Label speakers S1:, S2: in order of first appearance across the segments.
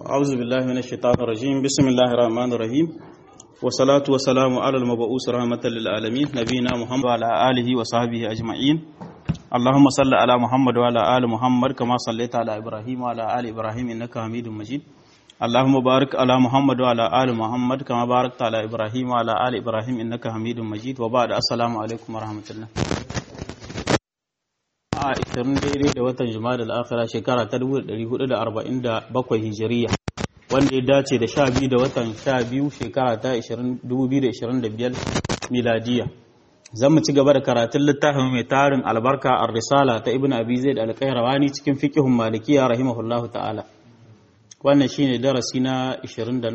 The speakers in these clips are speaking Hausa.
S1: أعوذ بالله من الشيطان الرجيم بسم الله الرحمن الرحيم والصلاة والسلام على المبعوث رحمة للعالمين نبينا محمد وعلى آله وصحبه أجمعين اللهم صل على محمد وعلى آل محمد كما صليت على إبراهيم وعلى آل إبراهيم إنك حميد مجيد اللهم بارك على محمد وعلى آل محمد كما باركت على إبراهيم وعلى آل إبراهيم إنك حميد مجيد وبعد السلام عليكم ورحمة الله a 20 daidai da watan Jumada al-Akhira shekara ta 1447 Hijiriya wanda ya dace da 12 da watan 12 shekara ta 2025 miladiya zan mu ci gaba da karatun littafin mai tarin albarka ar-risala ta Ibn Abi Zaid al-Qayrawani cikin fiqhun Malikiya rahimahullahu ta'ala wannan shine darasi na 20 da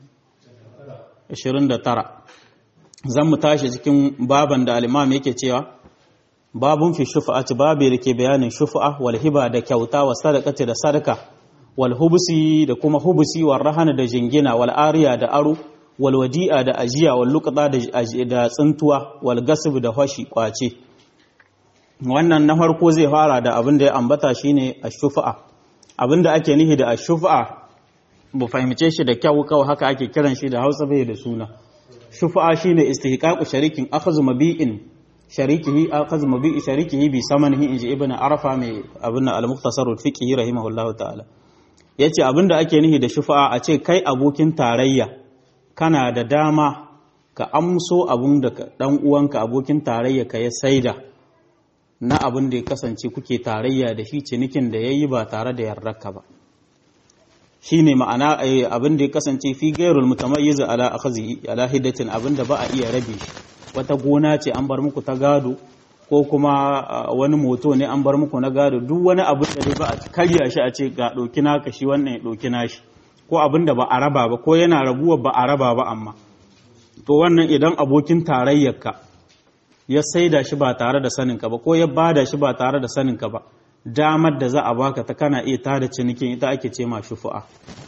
S1: 29 zan mu tashi cikin baban da al-Imam yake cewa babun fi shufa'ati babu da ke bayanin shufa'a wal hiba da kyauta wa sadaqati da sadaka wal hubusi da kuma hubusi wal rahana da jingina wal ariya da aro wal wadi'a da ajiya wal luqata da tsintuwa wal gasb da hashi kwace wannan na farko zai fara da abin da ya ambata shine ash-shufa'a abin da ake nihi da ash-shufa'a bu fahimce shi da kyau kawai haka ake kiran shi da Hausa bai da suna shufa'a shine istihqaqu sharikin akhadhu mabi'in sharikihi akhadhu mabi'i sharikihi bi samanihi inji ibn arafa mai abin al-mukhtasar al-fiqhi rahimahullahu ta'ala yace abinda ake nihi da shufa'a a ce kai abokin tarayya kana da dama ka amso abun da dan uwanka abokin tarayya ka ya saida na abin da ya kasance kuke tarayya da shi cinikin da yayi ba tare da yarraka ba shine ma'ana abin da ya kasance fi gairul mutamayyiz ala akhzi ala hiddatin abin da ba a iya rabe shi wata gona ce an bar muku ta gado ko kuma wani moto ne an bar muku na gado duk wani abin da dai ba a karya shi a ce ga ɗauki naka shi wannan ya ɗauki nashi ko abin da ba a raba ba ko yana rabuwa ba a raba ba amma to wannan idan abokin tarayyarka ya saida shi ba tare da saninka ba ko ya bada shi ba tare da saninka ba damar da za a baka ta kana iya tada cinikin ita ake ce ma shufu'a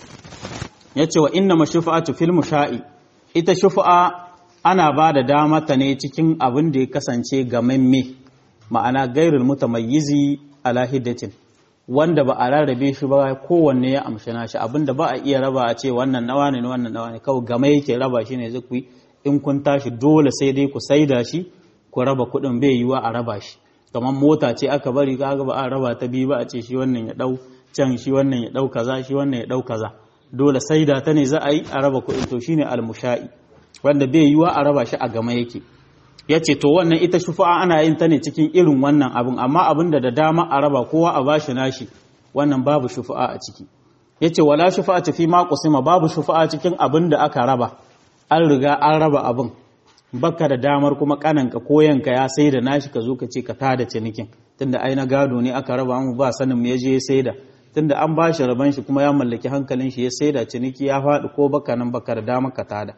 S1: yace wa inna mashufa'atu fil musha'i ita shufu'a ana ba da damata ne cikin abin da ya kasance gamamme ma'ana gairul mutamayyizi ala hiddatin wanda ba a rarrabe shi ba kowanne ya amshi nashi abin da ba a iya raba a ce wannan nawa ne wannan nawa ne kawai game yake raba shi ne zai in kun tashi dole sai dai ku saida shi ku raba kuɗin bai yiwa a raba shi kamar mota ce aka bari kaga ba a raba ta biyu ba a ce shi wannan ya dau can shi wannan ya dau kaza shi wannan ya dau kaza dole saida ta ne za a yi a raba kuɗin to shine almusha'i wanda bai yiwa a raba shi a gama yake ya ce to wannan ita shufa'a ana yin ta ne cikin irin wannan abin amma abin da da dama a raba kowa a bashi nashi wannan babu shufa'a a ciki ya ce wala shufa'a tafi ma kusima babu shufa'a cikin abin da aka raba an riga an raba abin baka da damar kuma kananka koyanka ya sai da nashi ka zo ka ce ka tada cinikin tunda ai na gado ne aka raba mu ba sanin me je ya saida tunda an bashi raban shi kuma ya mallaki hankalin shi ya saida ciniki ya faɗi ko baka nan baka da damar ka tada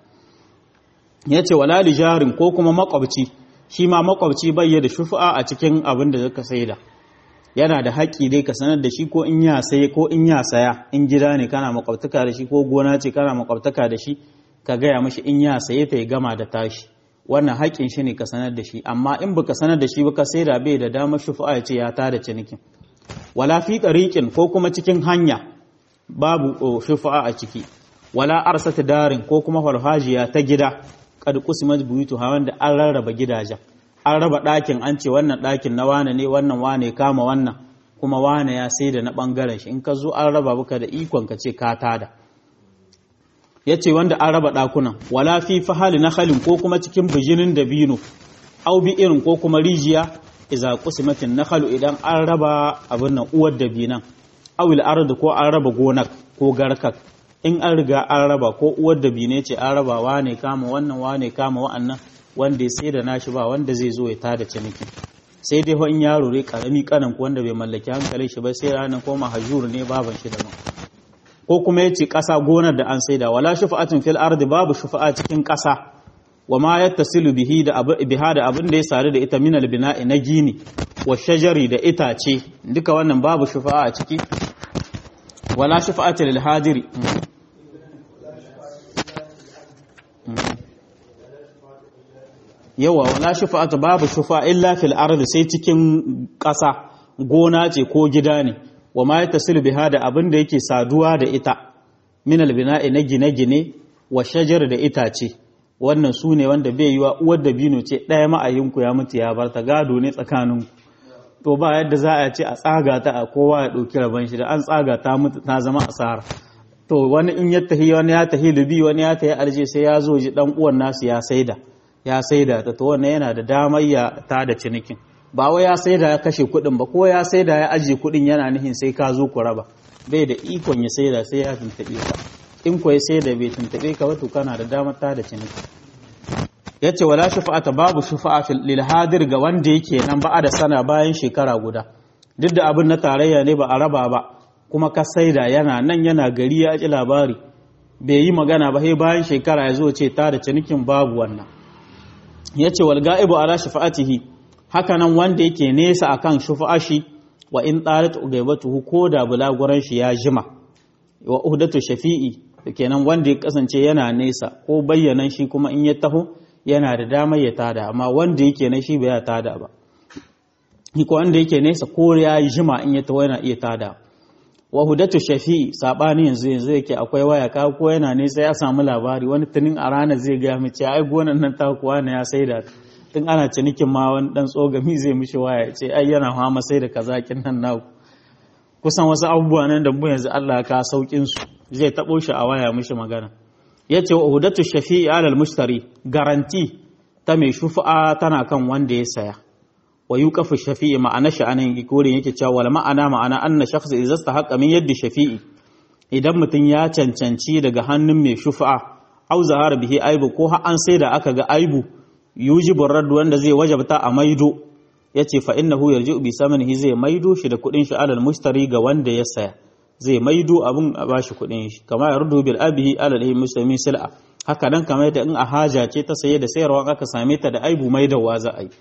S1: ya ce wala jarin ko kuma makwabci shi ma makwabci bai da shufa a cikin abin da zaka saida yana da haƙƙi dai ka sanar da shi ko in ya saye ko in ya saya in gida ne kana makwabtaka da shi ko gona ce kana makwabtaka da shi ka gaya mashi in ya saye ta ya gama da tashi wannan haƙƙin shi ne ka sanar da shi amma in baka sanar da shi ba ka saida bai da damar shufa ya ce ya tada cinikin wala fi ɗariƙin ko kuma cikin hanya babu shufa a ciki wala arsata darin ko kuma farfajiya ta gida kad kusimat buyutuha wanda an rarraba gidajen an raba ɗakin an ce wannan ɗakin na wane ne wannan wane kama wannan kuma wane ya sai da na ɓangaren shi in ka zo an raba baka da ikon ka ce ka tada ya ce wanda an raba ɗakunan wala fi fahali na halin ko kuma cikin bijinin dabino au bi irin ko kuma rijiya iza kusimatin na halu idan an raba abin nan uwar dabinan awil ardu ko an raba gonak ko garkak in an riga an raba ko uwar da bine ce an raba wane kama wannan wane kama wa'annan wanda ya sai da nashi ba wanda zai zo ya tada ciniki sai dai in yaro ne karami kanan ko wanda bai mallaki hankalin shi ba sai ranar ko mahajur ne baban shi da ko kuma yace kasa gonar da an saida wala shufa'atin fil ardi babu shufa'a cikin kasa wa ma yattasilu bihi da biha da abin da ya sare da ita minal bina'i na gini wa shajari da itace duka wannan babu shufa'a a ciki wala shufa'ata lil hadiri yawa wala shufa'atu babu shufa illa fil ardi sai cikin ƙasa gona ce ko gida ne wa ma yatasilu biha da abin da yake saduwa da ita min albina'i na gine-gine wa shajar da itace wannan su ne wanda bai yi wa uwar dabino ce ɗaya ma'ayinku ya mutu ya bar ta gado ne tsakaninku to ba yadda za a ce a tsaga ta a kowa ya ɗauki rabon shi da an tsaga ta mutu ta zama asara to wani in ya tahi wani ya tahi libi wani ya tahi alje sai ya zo ji dan uwan nasu ya saida ya saida ta to wannan yana da damar ya ta da cinikin ba wai ya saida ya kashe kuɗin ba ko ya saida ya ajiye kuɗin yana nihin sai ka zo ku raba bai da ikon ya saida sai ya tuntuɓe ka in ko ya saida bai tuntuɓe ka ba to kana da damar ta da cinikin yace wala shufa'ata babu shufa'a fil lil hadir ga wanda yake nan ba da sana bayan shekara guda duk da abin na tarayya ne ba a raba ba kuma ka saida yana nan yana gari ya ji labari bai yi magana ba sai bayan shekara ya zo ce ta da cinikin babu wannan yace wal ga'ibu ala shufa'atihi haka nan wanda yake nesa akan shufa'ashi wa in talat ugaibatuhu ko da bulaguran shi ya jima wa uhdatu shafi'i kenan wanda ya kasance yana nesa ko bayyanan shi kuma in ya taho yana da damar ya tada amma wanda yake na shi bai ya tada ba ko wanda yake nesa ko ya yi jima in ya taho yana iya tada wa hudatu shafi'i sabani yanzu yanzu yake akwai waya ka ko yana nesa ya samu labari wani tunin a rana zai ga mu ce ai gonan nan ta kuwa ne ya saida tun ana cinikin ma wani dan tsogami zai mishi waya ya ce ai yana fama sai da kaza kin nan naku kusan wasu abubuwa nan da mu yanzu Allah ka saukin su zai tabo shi a waya mishi magana yace wa hudatu shafi'i alal mushtari garanti ta mai shufa'a tana kan wanda ya saya wa yuqafu shafi'i ma'ana shi anan gurin yake cewa wal ma'ana ma'ana anna shakhs idza istahaqqa min yaddi shafi'i idan mutum ya cancanci daga hannun mai shufa'a au zahara bihi aibu ko har an sai da aka ga aibu yujibu radd wanda zai wajabta a maido yace fa innahu yarji'u bi samanihi zai maido shi da kudin shi alal mushtari ga wanda ya saya zai maido abun a bashi kudin shi kama yardu bil abihi alal muslimi sil'a haka nan kamar yadda in a haja ce ta saye da sayarwa aka same ta da aibu maidawa za a yi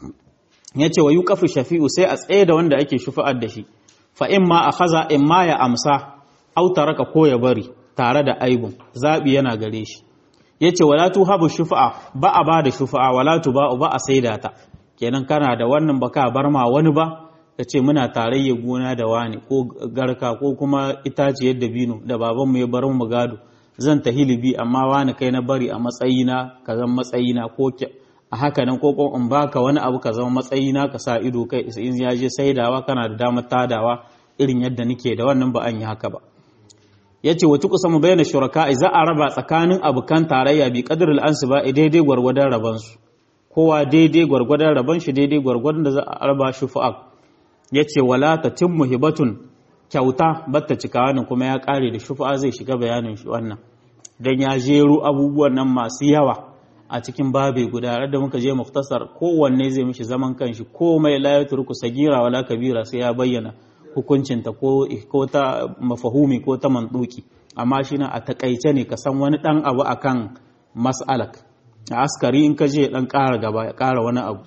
S1: ya ce wa yi kafi shafi'u sai a tsaye da wanda ake shufa'ar da shi fa in ma a haza in ma ya amsa au raka ko ya bari tare da aibun zaɓi yana gare shi ya ce wala tu habu shufa'a ba a ba da shufa'a wala tu ba ba a saida ta kenan kana da wannan ba ka bar ma wani ba ka ce muna tarayya gona da wani ko garka ko kuma itaciyar dabino da babanmu ya bar mu gado zan ta hilibi amma wani kai na bari a matsayina ka zan matsayina ko a haka nan ko in baka wani abu ka zama matsayina ka sa ido kai in ya je saidawa kana da damar tadawa irin yadda nake da wannan ba an yi haka ba yace wa tuqsa mu bayyana shuraka za a raba tsakanin abukan tarayya bi qadrul ansiba daidai gwargwadon raban su kowa daidai gwargwadon raban shi daidai gwargwadon da za a raba shufa'a yace wala tatimmu hibatun kyauta batta cika wannan kuma ya kare da shufa'a zai shiga bayanin shi wannan dan ya jero abubuwan nan masu yawa a cikin babe guda da muka je muktasar kowanne zai mishi zaman kanshi komai la ya turku sagira wala kabira sai ya bayyana hukuncinta ko ko ta mafahumi ko ta manduki amma shi na a takaice ne ka san wani dan abu akan mas'alak a askari in ka je dan ƙara gaba ya ƙara wani abu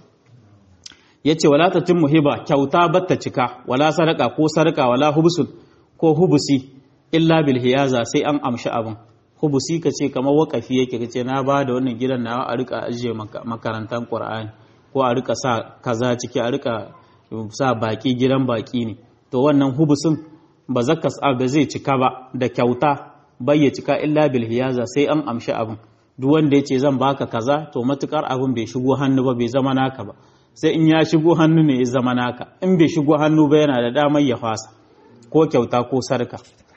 S1: yace wala tatim muhiba kyauta batta cika wala sadaka ko sadaka wala hubsul ko hubusi illa bil hiyaza sai an amshi abin hubusi ka ce kamar wakafi yake ka ce na ba da wannan gidan nawa a rika ajiye makarantar qur'ani ko a rika sa kaza ciki a rika sa baki gidan baki ne to wannan hubusin ba zaka ba zai cika ba da kyauta bai ya cika illa bil hiyaza sai an amshi abin duk wanda ya ce zan baka kaza to matukar abin bai shigo hannu ba bai zama naka ba sai in ya shigo hannu ne ya zama naka in bai shigo hannu ba yana da damar ya fasa ko kyauta ko sarka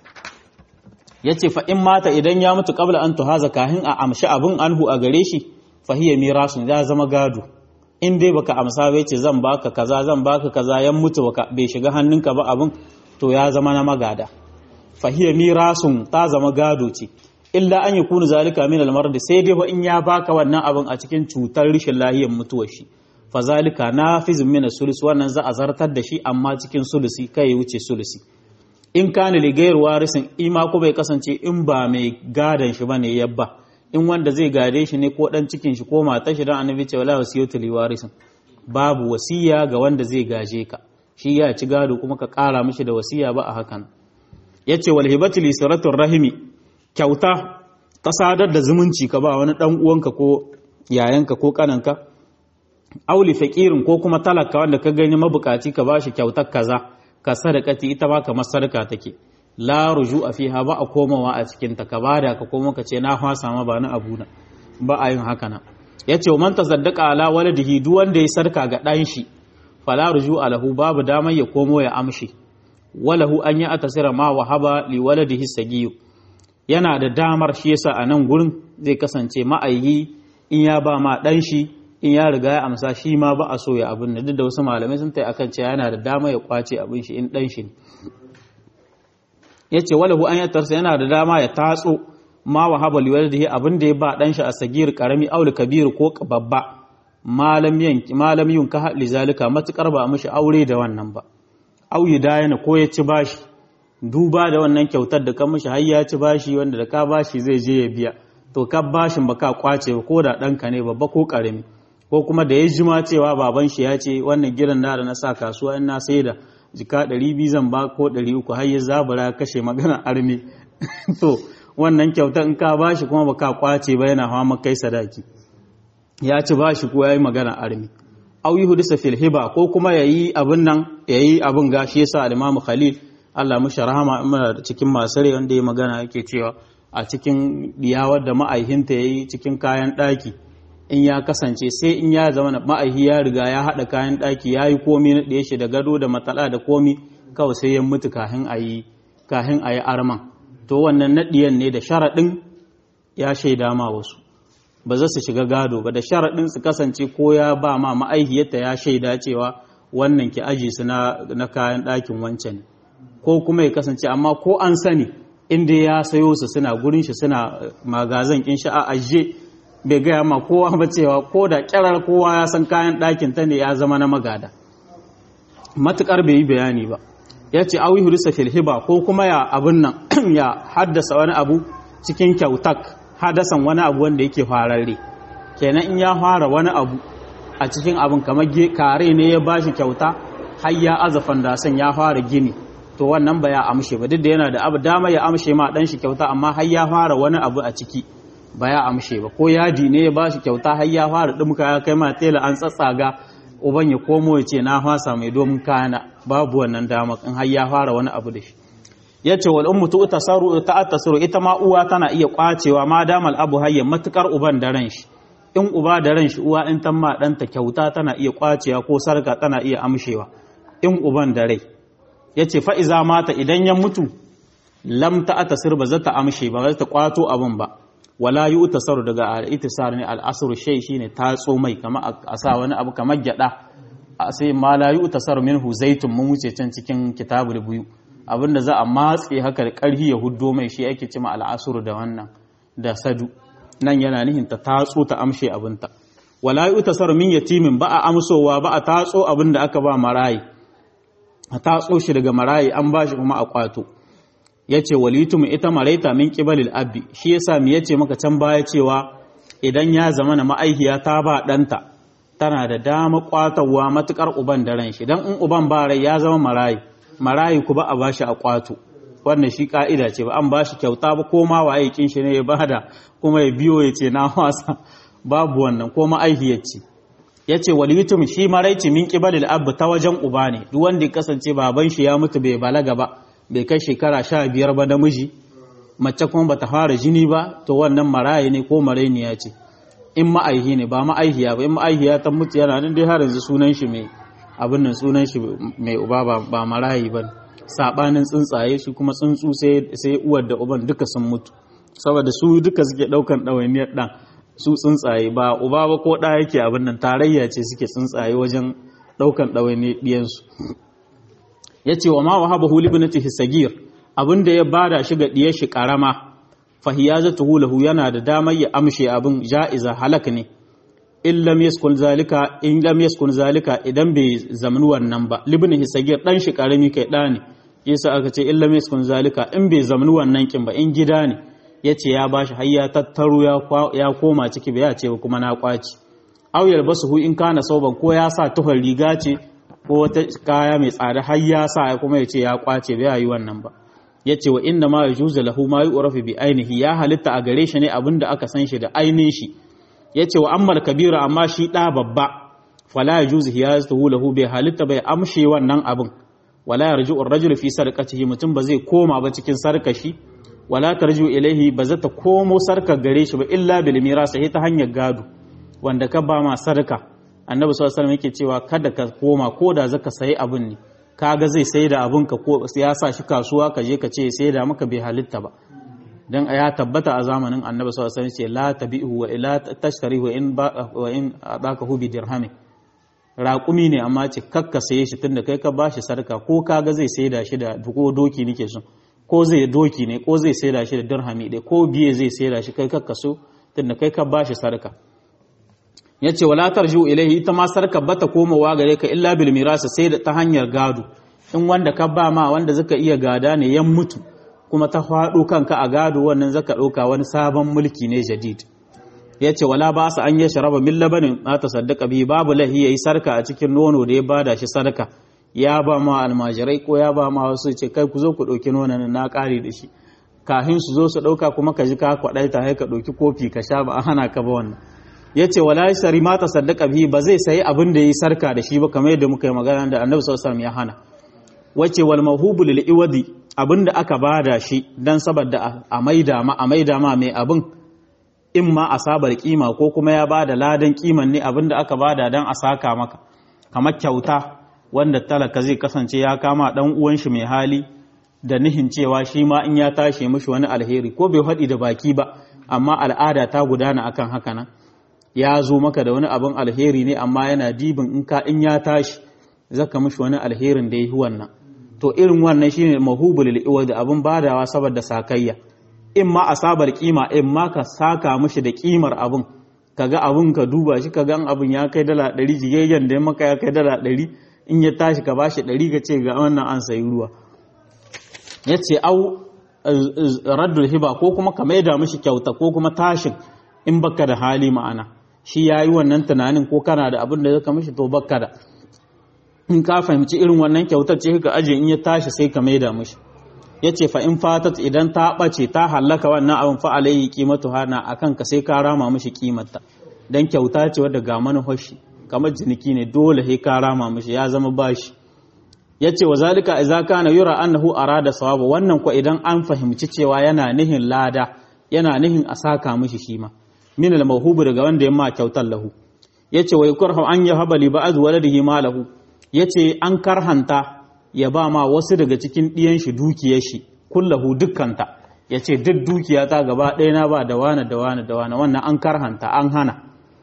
S1: ya ce fa in mata idan ya mutu kabla an tuhaza kahin a amshi abin anhu a gare shi fahiyya mirasun ya zama gado in dai baka amsa bai ce zan baka kaza zan baka kaza yan mutu baka bai shiga hannunka ba abin to ya zama na magada fahiyya mirasun ta zama gado ce illa an yakunu zalika min al sai dai ba in ya baka wannan abin a cikin cutar rishin lahiyar mutuwar shi fa zalika nafizun min sulus wannan za a zartar da shi amma cikin sulusi kai ya wuce sulusi in kana ligayar warisin ima ko bai kasance in ba mai gadon shi bane yabba in wanda zai gade shi ne ko dan cikin shi ko matar shi dan annabi ce wala wasiyatu li warisin babu wasiya ga wanda zai gaje ka shi ya ci gado kuma ka kara mishi da wasiya ba a hakan yace wal hibatu li siratur rahimi kyauta ka sadar da zumunci ka ba wani dan uwanka ko yayanka ko kananka auli fakirin ko kuma talaka wanda ka gani mabukaci ka bashi kyautar kaza ka sadakati ita ma kamar sadaka take la ruju'a fiha ba a komawa a cikin ta ka bada ka komo ka ce na fasa ma ba na abuna ba a yin haka nan yace man tasaddaqa ala waladihi duk wanda ya sarka ga dan shi fala ruju'a lahu babu damar ya komo ya amshi walahu an yi atasira ma wahaba li waladihi sagiyu yana da damar shi yasa a nan gurin zai kasance ma'aihi in ya ba ma dan shi in ya riga ya amsa shi ma ba a so ya abin da duk da wasu malamai sun tai akan cewa yana da dama ya kwace abin shi in dan shi ne yace walahu an yatarsa yana da dama ya tatso ma wahaba li waladihi abin da ya ba dan shi a sagir karami aul kabir ko babba malam yanki malam yunka li zalika matukar ba mishi aure da wannan ba au dayana ko ya ci bashi duba da wannan kyautar da ka mishi har ya ci bashi wanda da ka bashi zai je ya biya to ka bashin ba ka kwace ko da ɗanka ne babba ko ƙarami ko kuma da ya jima cewa baban shi ya ce wannan gidan da na sa kasuwa in na sai da jika ɗari biyu zan ba ko ɗari uku har ya zabura kashe magana armi to wannan kyautar in ka bashi kuma ba ka kwace ba yana hawa kai sadaki ya ci bashi ko ya yi magana armi au yi hudisa fil hiba ko kuma ya yi abin nan ya yi abin ga shi yasa al-imamu khalil Allah mushi rahama muna cikin masu rai wanda ya magana yake cewa a cikin diyawar da ma'aihinta ya yi cikin kayan ɗaki in ya kasance sai in ya zama ma'aihi ya riga ya haɗa kayan ɗaki ya yi komi na ɗaya shi da gado da matsala da komi kawai sai ya mutu kahin a yi kahin a yi arman to wannan naɗiyan ne da sharaɗin ya shaida ma wasu ba za su shiga gado ba da sharaɗin su kasance ko ya ba ma ma'aihiyarta ya shaida cewa wannan ki aji su na kayan ɗakin wancan ko kuma ya kasance amma ko an sani inda ya sayo su suna gurin shi suna magazan kin shi a ajiye bai gaya ma kowa ba cewa ko da kirar kowa ya san kayan ɗakin ta ne ya zama na magada matukar bai yi bayani ba ya ce awi hurisa filhiba ko kuma ya abin nan ya haddasa wani abu cikin kyautak hadasan wani abu wanda yake fararre kenan in ya fara wani abu a cikin abin kamar kare ne ya bashi kyauta har ya azafan dasan ya fara gini to wannan ba ya amshe ba duk da yana da abu dama ya amshe ma dan shi kyauta amma har ya fara wani abu a ciki ba ya amshe ba ko yadi ne ya ba shi kyauta har ya fara dumka ya kai ma tela an tsatsaga uban ya komo ya ce na fasa mai domin kana babu wannan dama in har ya fara wani abu da shi ya ce wal ummu tu'tasaru ta'tasaru ita ma uwa tana iya kwacewa ma damal abu hayya matukar uban da ran shi in uba da ran shi uwa in tamma danta kyauta tana iya kwacewa ko sarka tana iya amshewa in uban da rai ya ce fa'iza mata idan ya mutu lam ta tasir ba za ta amshe ba za ta kwato abin ba wala yi utasaru daga al'itisar ne al'asar shai shi ne tatso mai kama a sa wani abu kamar gyada a sai ma la yi utasaru min zaitun mun wuce can cikin kitabul biyu abinda za a matse haka da ƙarfi ya huddo mai shi ake cima al'asar da wannan da sadu nan yana nihin ta tatso ta amshe abinta wala yi utasaru min yatimin ba a amsowa ba a tatso abin da aka ba marayi a tatso shi daga marayi an ba shi kuma a kwato ya ce walitum ita maraita min kibalil abbi shi yasa mi yace maka can baya cewa idan ya zama na ma'aikiya ta ba ɗanta tana da dama kwatawa matukar uban da ran shi dan in uban ba rai ya zama marayi marayi ku ba a bashi a kwato wannan shi ka'ida ce ba an bashi kyauta ba ko ma waye kin shi ne ya bada kuma ya biyo ya ce na wasa babu wannan ko ma'aikiyar ce ya ce walitum shi maraici min kibalil abu ta wajen uba ne duk wanda ya kasance baban shi ya mutu bai balaga ba bai kai shekara sha biyar ba namiji mace kuma bata fara jini ba to wannan maraye ne ko marainiya ce in ma'aihi ne ba ma'aihiya ba in ma'aihiya ta mutu yana nan dai har yanzu sunan shi mai abin nan sunan shi mai uba ba marayi ba sabanin tsuntsaye shi kuma tsuntsu sai uwar da uban duka sun mutu saboda su duka suke daukan ɗawainiyar ɗan su tsuntsaye ba uba ba ko ɗa yake abin nan tarayya ce suke tsuntsaye wajen ɗaukan ɗawainiyar ɗiyansu ya ce wa ma wa haɓa huli binati hisagir abin da ya bada shi ga ɗiyar shi ƙarama fahiyazatu hulahu yana da damar ya amshe abin ja'iza halak ne in lam yaskun zalika in lam yaskun zalika idan bai zamani wannan ba libni hisagir dan shi karami kai da ne yasa aka ce in lam yaskun zalika in bai zamani wannan kin ba in gida ne yace ya bashi har ya tattaro ya koma ciki bai ya ce ba kuma na kwaci aw yalbasuhu in kana sauban ko ya sa tuhar riga ce ko wata kaya mai tsada har ya sa kuma ya ce ya kwace bai yi wannan ba yace wa inna ma yajuzu lahu ma yu'rafu bi ainihi ya halitta a gare shi ne abinda aka san shi da ainihin shi ya ce wa ammal kabira amma shi ɗa babba fala ya juzu ya zuhu lahu bai halitta bai amshe wannan abin wala yarji'u ar-rajulu fi sarqatihi mutum ba zai koma ba cikin sarkashi wala tarji'u ilaihi ba zata komo sarkar gare shi ba illa bil miras sai ta hanyar gado wanda ka ba ma sarka annabi sallallahu alaihi wasallam yake cewa kada ka koma ko da zaka sayi abin ne kaga zai sai da abin ka ko ya sa shi kasuwa ka je ka ce sai da maka bai halitta ba dan ya tabbata a zamanin annabi sallallahu alaihi wasallam ce la tabi'u wa ila tashtarihu in ba wa in adakahu bi dirhamin raƙumi ne amma ce kakka saye shi tunda kai ka bashi sarka ko kaga zai saida shi da ko doki nake so ko zai doki ne ko zai saida shi da dirhami ɗaya ko biye zai saida shi kai kakka so tunda kai ka bashi sarka yace wala tarju ilaihi ita ma sarka bata komawa gare ka illa bil mirasa sai da ta hanyar gado in wanda ka ba ma wanda zaka iya gada ne yan mutu kuma ta faɗo kanka a gado wannan zaka ɗauka wani sabon mulki ne jadid ya ce wala ba su an yi sharaba min labanin na ta saddaka bi babu lahi ya yi sarka a cikin nono da ya bada shi sarka ya ba ma almajirai ko ya ba ma wasu ce kai ku zo ku ɗauki nonon na ƙari da shi kahin su zo su ɗauka kuma ka ji ka kwaɗai ta ka ɗauki kofi ka sha ba a hana ka ba wannan ya ce wala shari ma ta saddaka bi ba zai sayi abin da ya yi sarka da shi ba kamar yadda muka yi magana da annabi sallallahu alaihi ya hana wace wal mahubu lil iwadi abin da aka bada shi dan saboda a maida ma a maida ma mai abin in ma asabar kima ko kuma ya bada ladan kiman ne abin da aka bada dan a saka maka kamar kyauta wanda talaka zai kasance ya kama dan uwan shi mai hali da nihin cewa shi ma in ya tashi mishi wani alheri ko bai haɗi da baki ba amma al'ada ta gudana akan haka nan ya zo maka da wani abin alheri ne amma yana dibin in ka in ya tashi zaka mishi wani alherin da yi wannan to irin wannan shine mahubul iwad abin badawa saboda sakayya in ma asabar kima in ma ka saka mishi da kimar abin kaga abin ka duba shi kaga abin ya kai dala 100 jigegen da maka ya kai dala 100 in ya tashi ka bashi 100 ka ce ga wannan an sayi ruwa yace au raddul hiba ko kuma ka maida mishi kyauta ko kuma tashin in baka da hali ma'ana shi yayi wannan tunanin ko kana da abin da zaka mishi to baka da in ka fahimci irin wannan kyautar ce ka aje in ya tashi sai ka maida mishi yace fa in fatat idan ta bace ta hallaka wannan abin fa alayhi qimatu hana akan ka sai ka rama mishi kimarta dan kyauta ce wadda ga manufashi kamar jiniki ne dole sai ka rama mishi ya zama bashi yace wa zalika idza kana yura annahu arada sawaba wannan ko idan an fahimci cewa yana nihin lada yana nihin a saka mishi shi ma min al mawhubu daga wanda yamma kyautar lahu yace wa yukrahu an yahaba li ba'd waladihi malahu yace an karhanta ya ba ma wasu daga cikin ɗiyan shi dukiyar shi kullahu dukkanta yace duk dukiya ta gaba ɗaya na ba da wani da wani da wani wannan an karhanta an hana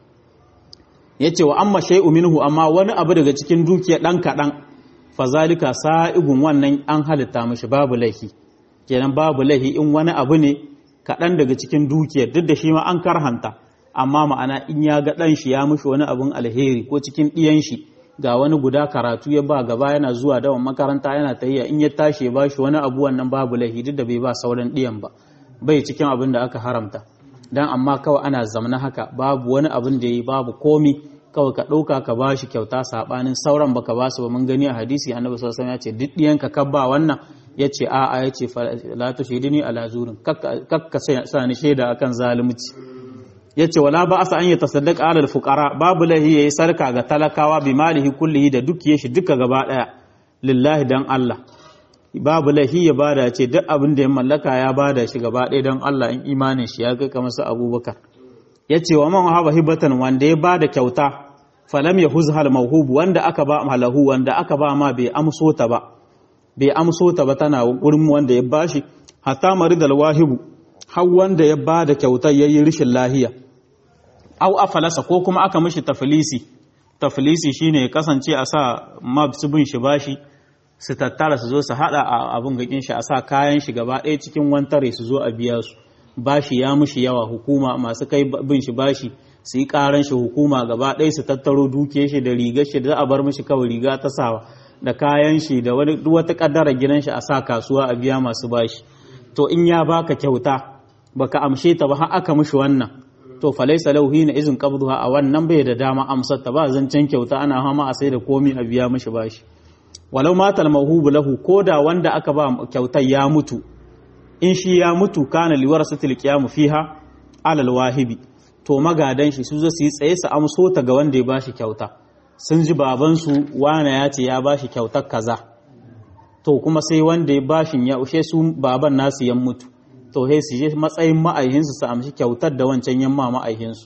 S1: yace wa amma shay'u minhu amma wani abu daga cikin dukiya dan kaɗan fazalika sa'igun wannan an halitta mashi babu laifi kenan babu laifi in wani abu ne kaɗan daga cikin dukiyar duk da shi ma an karhanta amma ma'ana in ya ga ɗan shi ya mushi wani abun alheri ko cikin ɗiyan shi ga wani guda karatu ya ba gaba yana zuwa dawan makaranta yana tahiya in ya tashi ya ba shi wani abu wannan babu laifi duk da bai ba sauran ɗiyan ba bai cikin abin da aka haramta dan amma kawai ana zamna haka babu wani abin da yi babu komi kawai ka ɗauka ka ba shi kyauta saɓanin sauran baka ba su ba mun gani a hadisi annabi sallallahu alaihi ya ce duk ɗiyanka ka ba wannan ya ce a'a ya ce la tu shaidini ala zurin kakka sa ni shaida akan zalunci ya ce wala ba asa an yi tasaddaq ala fuqara babu lahi yayi sarka ga talakawa bi malihi kullihi da dukiyar shi duka gaba daya lillahi dan Allah babu lahi ya bada ce duk abin da ya mallaka ya bada shi gaba daya dan Allah in imanin shi ya kai kamar su Abubakar ya ce wa man haba hibatan wanda ya bada kyauta falam ya huzhal mawhub wanda aka ba malahu wanda aka ba ma bai amso ta ba bai amso ta ba tana gurin wanda ya bashi hatta maridal wahibu har wanda ya bada kyautar yayi rishin lahiya au afalasa ko kuma aka mishi tafilisi tafilisi shine ya kasance a sa mabsu bin shi bashi su tattara su zo su hada a abun gakin shi a sa kayan shi gaba ɗaya cikin wantare su zo a biya su bashi ya mushi yawa hukuma masu kai bin shi bashi su yi karan shi hukuma gaba ɗaya su tattaro duke shi da rigar shi da a bar mishi kawai riga ta sawa da kayan shi da wani wata kaddara gidan shi a sa kasuwa a biya masu bashi to in ya baka kyauta baka amshe ta ba har aka mishi wannan to falaisa lahu hina izin qabduha a wannan bai da dama amsar ta ba zancen kyauta ana hama a sai da komi a biya mishi bashi walau matal mawhubu lahu koda wanda aka ba kyautar ya mutu in shi ya mutu kana liwar satil qiyamu fiha alal wahibi to magadan shi su zo su yi tsaye su amso ta ga wanda ya bashi kyauta sun ji baban su wana ya ce ya bashi kyautar kaza to kuma sai wanda ya bashin ya ushe su baban nasu yan mutu to sai su je matsayin ma'aihinsu su amshi kyautar da wancan yamma ma'aihinsu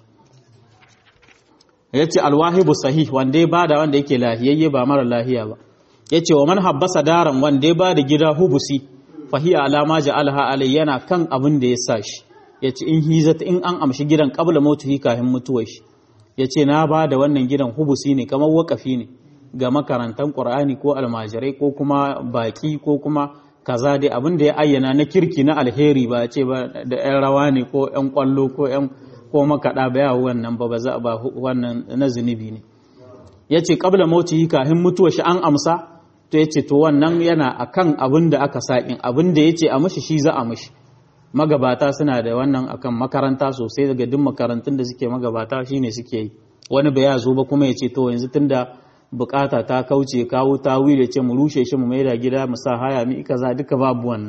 S1: ya ce alwahibu sahih wanda ya bada wanda yake lahiyayye ba mara lahiya ba ya ce wa man habbasa daran wanda ya bada gida hubusi fahiya alama ja'alha alai yana kan abin da ya sa shi ya ce in hizata in an amshi gidan qabla mautuhi kafin mutuwar shi ya ce na bada wannan gidan hubusi ne kamar wakafi ne ga makarantar qur'ani ko almajirai ko kuma baki ko kuma kaza dai abin da ya ayyana na kirki na alheri ba ce ba da yan rawa ne ko yan kwallo ko yan ko makaɗa ba yawo wannan ba ba za ba wannan na zunubi ne ya ce ƙabla mauti kafin mutuwa shi an amsa to ya ce to wannan yana akan abin da aka saƙin abin da ya ce a mashi shi za a mashi magabata suna da wannan akan makaranta sosai daga duk makarantun da suke magabata shine suke yi wani ba ya zo ba kuma ya ce to yanzu tunda bukata ta kauce kawo ta wile ce mu rushe shi mu maida gida mu sa haya mi kaza duka babu wannan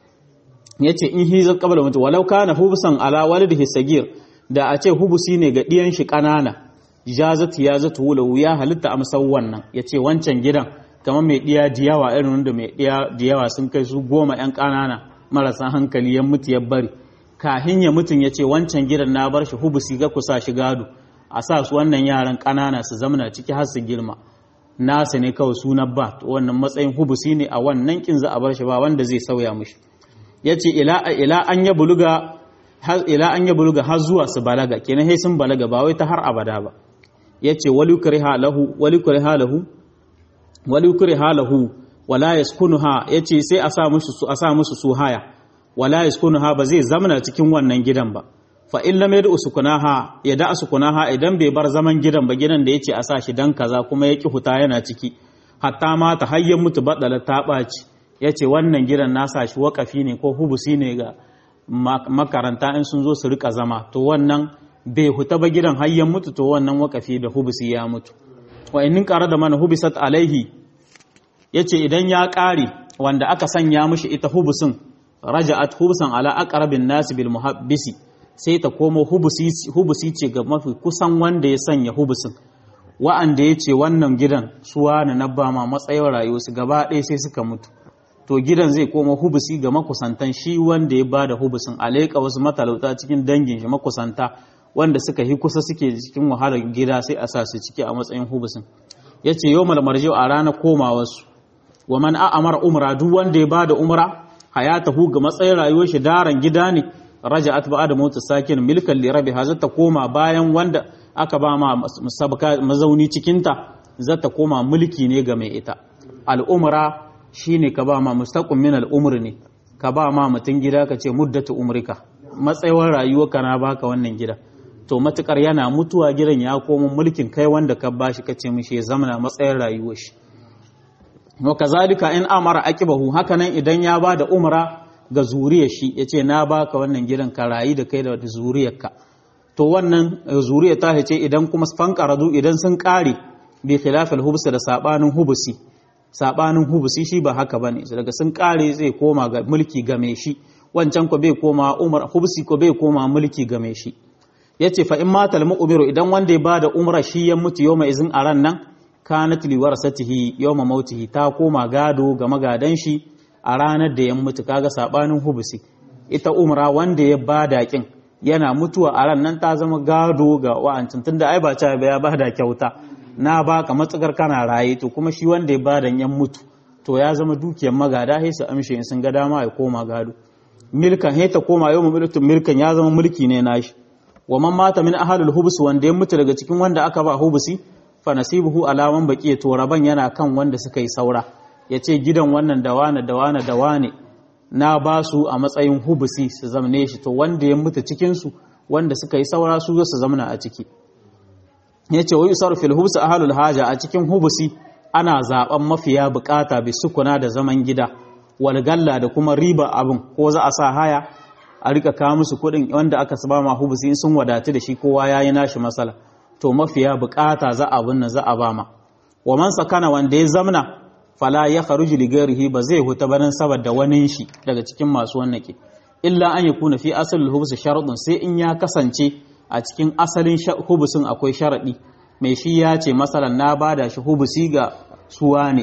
S1: yace in hizar qabla mutu walau kana hubsan ala walidihi sagir da a ce hubusi ne ga ɗiyan shi ƙanana jazatu ya zatu wula ya halitta amsar wannan ya ce wancan gidan kamar mai ɗiya diyawa irin wanda mai ɗiya diyawa sun kai su goma ‘yan ƙanana marasa hankali ya mutu ya bari kahin ya mutum ya ce wancan gidan na bar shi hubusi ga kusa shi gado a sa su wannan yaran ƙanana su zamana ciki har su girma nasa ne kawai suna ba wannan matsayin hubusi ne a wannan kin za a bar shi ba wanda zai sauya mushi ya ce ila an ya buluga ila an ya buluga har zuwa su balaga kenan sai sun balaga ba wai ta har abada ba yace wali kuriha lahu wali kuriha lahu wali kuriha lahu wala yaskunuha yace sai a sa musu su a sa musu su haya wala yaskunuha ba zai zamana cikin wannan gidan ba fa in lam yad'u sukunaha ya da sukunaha idan bai bar zaman gidan ba gidan da yace a sa shi dan kaza kuma ya ki huta yana ciki hatta ma ta hayyan mutu badala ta baci yace wannan gidan na sa shi wakafi ne ko hubusi ne ga makaranta in sun zo su rika zama to wannan bai huta ba gidan hayyan mutu to wannan wakafi da hubusi ya mutu wa in ƙara da mana hubisat alaihi yace idan ya ƙare wanda aka sanya mishi ita hubusin raja'at hubusan ala aqrabin nas bil muhabbisi sai ta komo hubusi hubusi ce ga mafi kusan wanda ya sanya hubusin wa'anda ya ce wannan gidan suwa na nabba ma matsayin rayuwarsu gaba ɗaya sai suka mutu to gidan zai koma hubusi ga makusantan shi wanda ya bada hubusin aleka wasu matalauta cikin dangin shi makusanta wanda suka yi kusa suke cikin wahalar gida sai a sa su ciki a matsayin hubusin ya ce yau malmarji a ranar komawarsu wa man a'amara umra duk wanda ya bada umra hayatahu ga matsayin rayuwar shi daren gida ne raja'at ba'da mautu sakin milkan li rabi ta koma bayan wanda aka ba ma mazauni cikinta zata koma mulki ne ga mai ita al'umra shine ka ba ma mustaqim min al'umri ne ka ba ma mutum gida ka ce muddatu umrika matsayin rayuwa kana baka wannan gida to matukar yana mutuwa gidan ya koma mulkin kai wanda ka bashi kace mishi ya zamana matsayin rayuwar shi wa kazalika in amara aqibahu hakanan idan ya ba da umra ga zuriyar shi yace na baka wannan gidan ka rayu da kai da zuriyarka to wannan zuriya ta ce idan kuma fanqaradu idan sun kare bi khilafil hubs da sabanin hubusi sabanin hubusi shi ba haka bane daga sun kare zai koma ga mulki game shi wancan ko bai koma umar hubusi ko bai koma mulki game shi yace fa in matal mu'miru idan wanda ya bada umra shi ya mutu yau mai izin a ran nan kanat li warasatihi yawma mautihi ta koma gado ga magadan shi a ranar da ya mutu kaga sabanin hubusi ita umra wanda ya bada kin yana mutuwa a ran nan ta zama gado ga wa'ancin tunda ai ba ta ya bada kyauta na baka matsakar kana raye to kuma shi wanda ya bada yan mutu to ya zama dukiyar magada sai su amshe in sun ga dama ya koma gado milkan sai ta koma yau milkin milkan ya zama mulki ne nashi wa man mata min ahlul hubus wanda ya mutu daga cikin wanda aka ba hubusi fa nasibuhu alaman baki to raban yana kan wanda suka yi saura yace gidan wannan dawana dawana dawane na ba su a matsayin hubusi su zamne shi to wanda ya mutu cikin su wanda suka yi saura su zo su zamna a ciki yace wa yusar fil hubus ahlul haja a cikin hubusi ana zaben mafiya bukata bi sukuna da zaman gida wal galla da kuma riba abin ko za a sa haya a rika kawo musu kuɗin wanda aka saba ma hubusi in sun wadatu da shi kowa yayi nashi masala to mafiya bukata za a binne za a bama wa man sakana wanda ya zamna fala ya kharuju li ghairihi ba zai huta barin saboda wani shi daga cikin masu wannake illa an yakuna fi asalin hubus sharadun sai in ya kasance a cikin asalin hubusin akwai sharadi mai shi ya ce masalan na bada shi hubusi ga suwa ne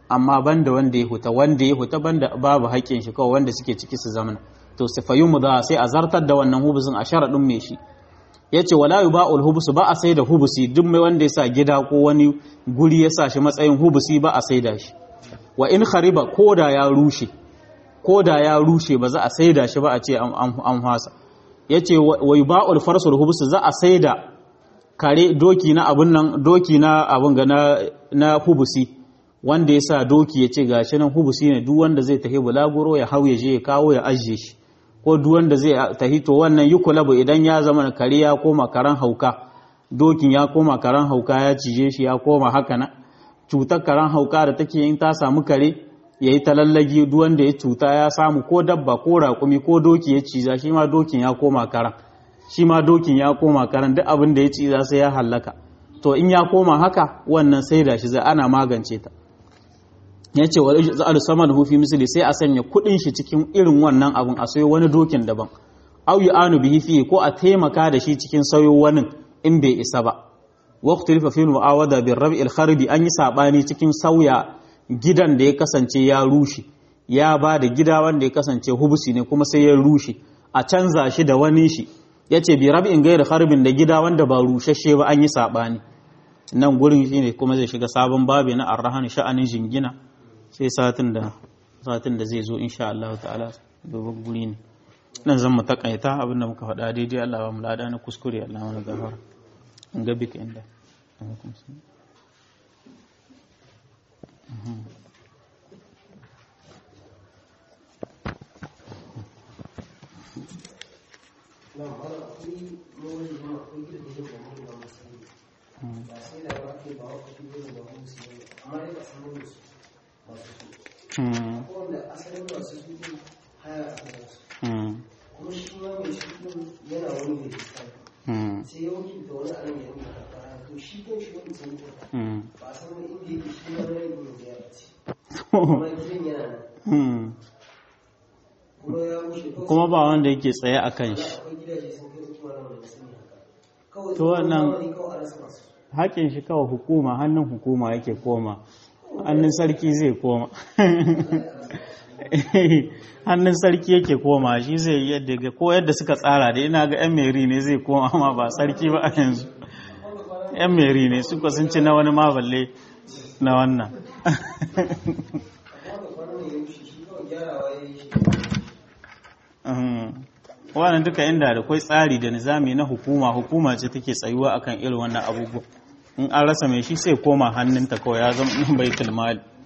S1: amma banda wanda ya huta wanda ya huta banda babu haƙƙin shi kawai wanda suke ciki su zamana to sifayu mu za sai a zartar da wannan hubusin a sharaɗin mai shi ya ce wala yu ba'ul hubusu ba a sai da hubusi duk mai wanda ya sa gida ko wani guri ya sa shi matsayin hubusi ba a sai da shi wa in khariba ko da ya rushe ko da ya rushe ba za a sai da shi ba a ce an hasa ya ce wa yu ba'ul farsul hubusu za a sai da kare doki na abun nan doki na abun ga na hubusi wanda ya sa doki ya ce gashi nan hubusi ne duk wanda zai tafi bulaguro ya hau ya je ya kawo ya ajiye shi ko duk wanda zai tafi to wannan yi kulabu idan ya zama kare ya koma karan hauka dokin ya koma karan hauka ya cije shi ya koma haka na cutar karan hauka da take in ta samu kare ya yi talallagi duk wanda ya cuta ya samu ko dabba ko raƙumi ko doki ya ciza shi ma dokin ya koma karan shi ma dokin ya koma karan duk abin da ya ciza sai ya hallaka to in ya koma haka wannan sai da shi zai ana magance ta ya ce wa za'al saman hufi misali sai a sanya kudin shi cikin irin wannan abun a sayo wani dokin daban au yi anu bihi fi ko a taimaka da shi cikin sayo wani in bai isa ba waqtu rifa fi mu'awada bir rab'il kharbi an yi sabani cikin sauya gidan da ya kasance ya rushe ya ba da gida wanda ya kasance hubusi ne kuma sai ya rushe a canza shi da wani shi yace bi rab'in gairu kharbin da gida wanda ba rushashe ba an yi sabani nan gurin shine kuma zai shiga sabon babi na arrahan sha'anin jingina sai satin da satin da zai zo insha Allah ta'ala dogon guri ne nan zan mu takaita abinda muka faɗa daidai Allah ba mu lada na kuskure Allah mana gafara an ga bika inda
S2: wanda asalin masu su haya a kansu kuma shi ma mai shi yana wani mai fuskanta sai ya wakilta wani anan ya rinka karkara to shi kan shi wani sun yi ba a san wani inda yake shi ma rai ne da ya ce kuma gidan yana nan kuma ya wuce kawai
S1: kuma ba wanda yake tsaye a kan shi
S2: akwai gidaje sun kai uku wani wanda sun yi haka kawai
S1: To wannan-
S2: zamani kawai a rasa masu
S1: haƙin shi kawai hukuma hannun hukuma yake koma hannun sarki zai koma hannun sarki yake koma shi zai yi yadda ga ko yadda suka tsara da ina ga yan meri ne zai koma amma ba sarki ba a yanzu yan meri ne suka sun ci na wani maballe na wannan
S2: amma da kwanan ya wuce shi kawai gyarawa ya yi shi
S1: Mhm. wannan duka inda da kwai tsari da nizami na hukuma hukuma ce take tsayuwa akan irin wannan abubuwa in an rasa mai shi sai koma hannunta kawai ya zama baitul mali